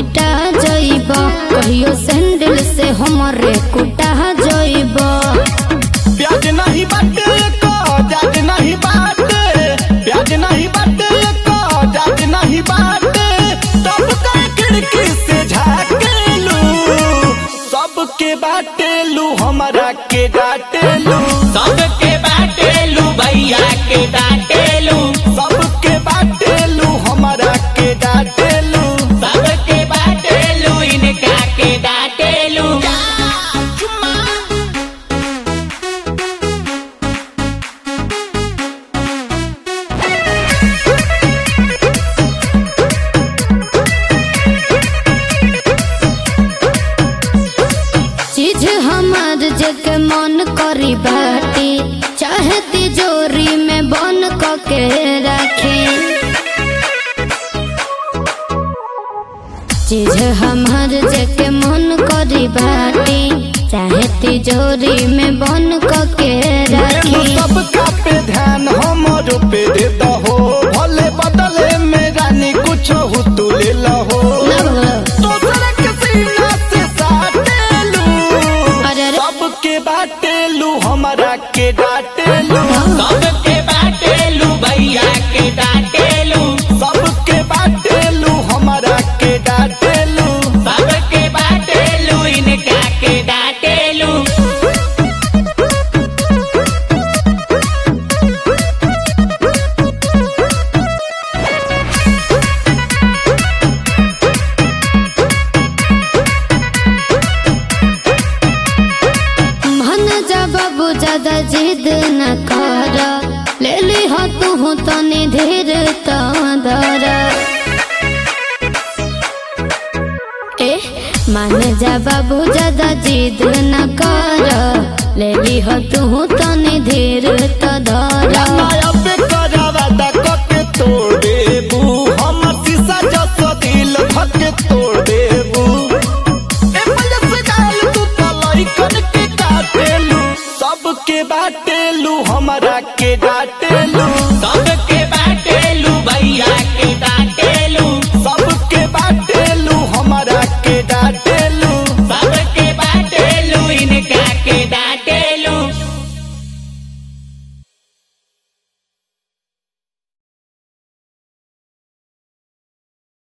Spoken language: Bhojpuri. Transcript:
पिटा जइब कहियो सैंडल से हमरे कुटा जइब प्याज नहीं बाटे को जाज नहीं बाटे प्याज नहीं बाटे को जाज नहीं बाटे तब का खिड़की से झाकेलू सबके बाटेलू हमरा के डाटेलू सबके बाटेलू भैया के डाटेलू सबके बाटेलू हमरा के डाटेलू सबके बाटेलू इनका के डाटेलू चीज हमार जके मन करी बाटी चाहे तिजोरी में बन क के रखे चीज हमार जके मन करी बाटी चाहे तिजोरी में बन क के रखे सबका पे ध्यान हमरो पे दे दहो भले बदले में रानी कुछ हो तू ले लहो दूसरे के सीना से साटेलू अरे अरे। सबके बाटेलू हमरा के डाटेलू सबके बाटेलू भैया के डाटेलू सबके बाटेलू हमरा के डाटेलू सबके बाटेलू इनका के डाटेलू मन जब बाबू ज्यादा जिद न कर ले ली हो तू तनी धीर तो दर ए मान जा बाबू ज्यादा जिद न कर ले ली हो तू तनी धीर तो दर नया पे करावा दा के तोड़ देबू हमर शीशा जस दिल धके तोड़ देबू ए पले से गाल तू तलइकन के काटेलू सबके बाटेलू हमरा के डाटेलू सब